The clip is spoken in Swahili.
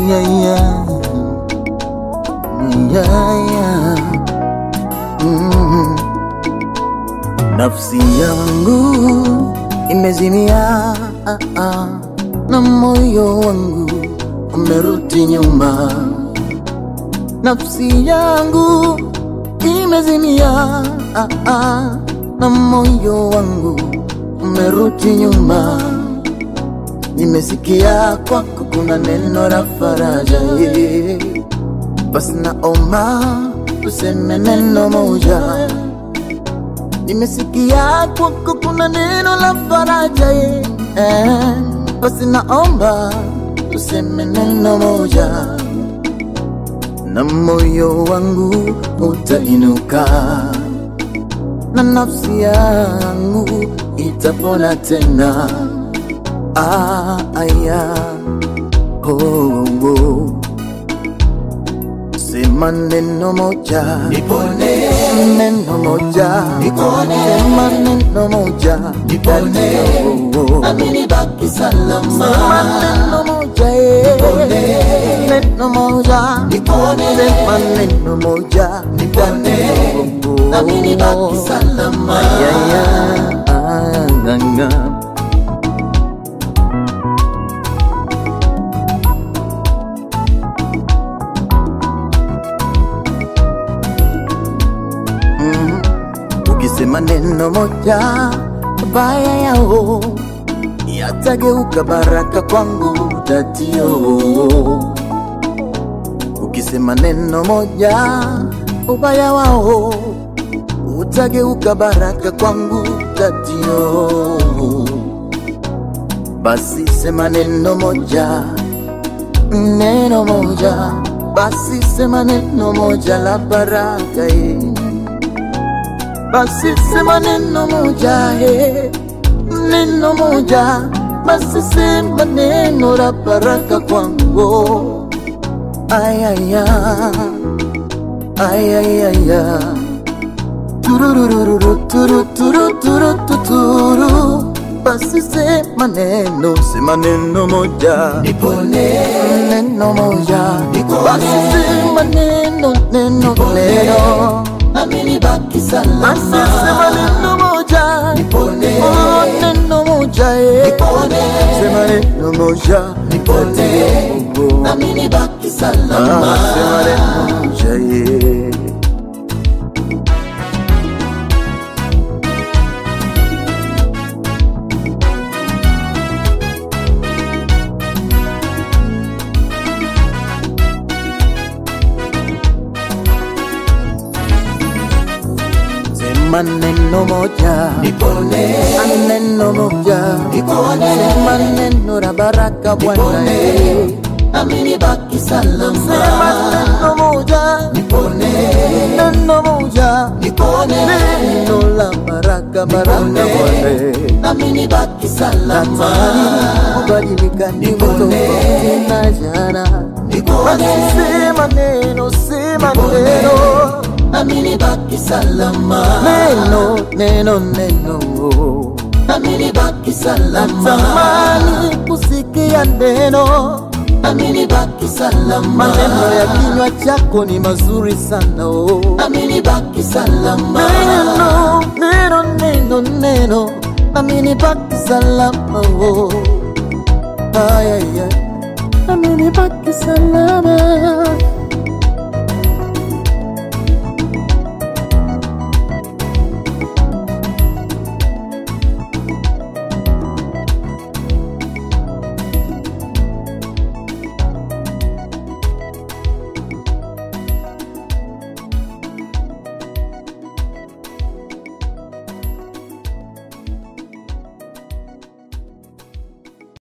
yeah, yeah. Yeah, yeah. Mm. Nafsi yangu imezimia ah, ah, na moyo wangu umerudi nyuma. Nafsi yangu imezimia ah, ah, na moyo wangu umerudi nyuma. Nimesikia kwako kuna neno la faraja, yeah. basi naomba tuseme neno moja. Nimesikia kwako kuna neno la faraja, yeah. basi naomba tuseme neno moja, na moyo wangu utainuka na nafsi yangu itapona tena. Ah, aya, oh, oh. Sema neno moja Nipone, neno moja Nipone. sema neno moja Nipone. Oh, oh. nami nibaki salama. Sema neno moja eh. Nipone. neno moja Nipone. sema neno moja Nipone. Oh, oh. nami nibaki salama. Ya, ya, ah, nga, nga. Mm. Ukisema neno moja baya yao yatageuka baraka kwangu tatio. Ukisema neno moja ubaya wao utageuka baraka kwangu tatio. Basi sema neno moja, neno moja, basi sema neno moja la baraka eh. Basi sema neno moja eh, neno moja, basi sema neno la baraka kwangu. Ayaya, ayayaya, tururururu, turu turu turu tuturu. Basi sema neno, sema neno moja, Nipone, neno moja, Nipone. basi sema neno, neno, neno. nami nibaki Basi sema salama. neno moja, Nipone, oh, neno moja, eh. Nipone. Sema neno moja, Nipone. Oh. nami nibaki Ah, salama. sema neno moja, eh. Sema neno moja, Nipone, neno moja, Nipone. sema neno la baraka Bwana, eh. Nipone, nami nibaki Sema salama. neno moja, Nipone, neno moja, nipone, neno la baraka, baraka Nipone. Bwana. nami nibaki Natamani salama. kubadilika niwe Nipone. tofauti na jana. Basi Nipone, sema neno, sema Nipone. neno, nami nibaki salama. neno, neno, neno. Nami nibaki salama. Natamani kusikia neno, Nami nibaki salama. maneno ya kinywa chako ni mazuri sana oh. Nami nibaki salama. Neno, neno, neno, neno, nami nibaki salama oh. Ay, ay, ay. Nami nibaki salama